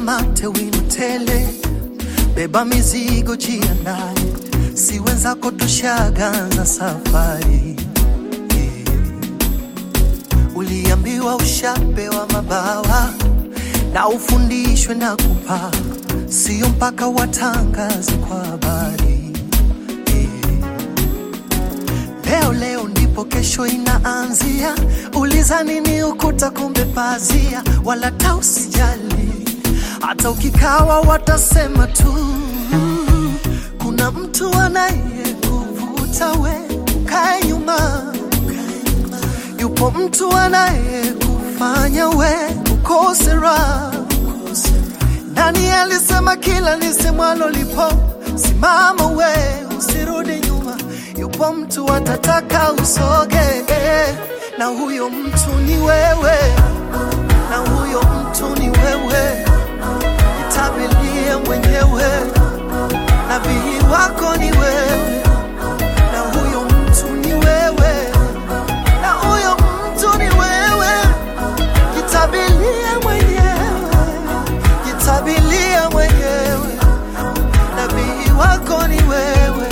mate wino tele, beba mizigo jiandae, si wenzako tushaganza safari yeah. Uliambiwa ushapewa mabawa na ufundishwe na kupaa, sio mpaka watangaze kwa habari yeah. Leo leo ndipo kesho inaanzia, uliza nini ukuta, kumbe pazia, wala ta usijali, hata ukikawa watasema tu, kuna mtu anayekuvuta we ukae nyuma, yupo mtu anayekufanya we ukose raha. Nani alisema kila lisemwalo lipo? Simama we, usirudi nyuma. Yupo mtu atataka usoge, na huyo mtu ni wewe, na huyo mtu ni wewe. Jitabilie mwenyewe, nabii wako ni wewe, na huyo mtu ni wewe, na huyo mtu ni wewe. Jitabilie mwenyewe, jitabilie mwenyewe, nabii wako ni wewe.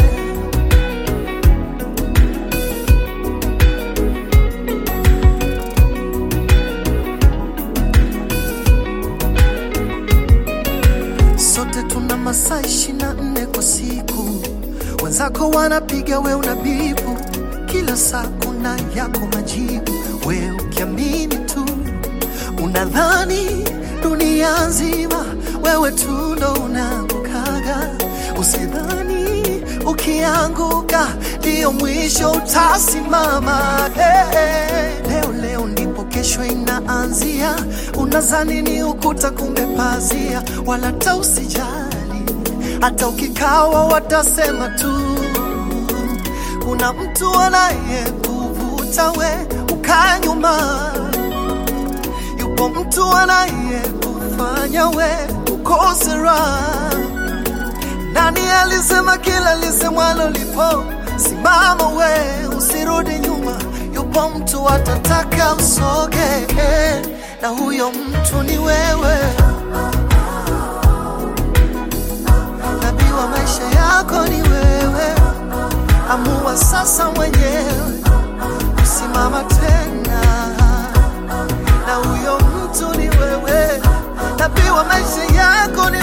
Sote tuna masaa ishirini na nne kwa siku, wenzako wanapiga, we unabibu. Kila saa kuna yako majibu, we ukiamini tu unadhani dunia nzima wewe tu ndo unaangukaga. Usidhani ukianguka ndiyo mwisho utasimama. Hey, hey. Leo leo ndipo kesho inaanzia, unazani ni ukuta, kumbe pazia, wala ta usijali, hata ukikawa watasema tu kuna mtu anayekuvuta we ukaa nyuma, yupo mtu anayekufanya we ukose raha. Nani alisema kila lisemwalo lipo? Simama we, usirudi nyuma. Yupo mtu atataka usoge, na huyo mtu ni wewe. Nabii wa maisha yako ni wewe. Amua sasa mwenyewe, usimama tena, na huyo mtu ni wewe. Nabii wa maisha yako ni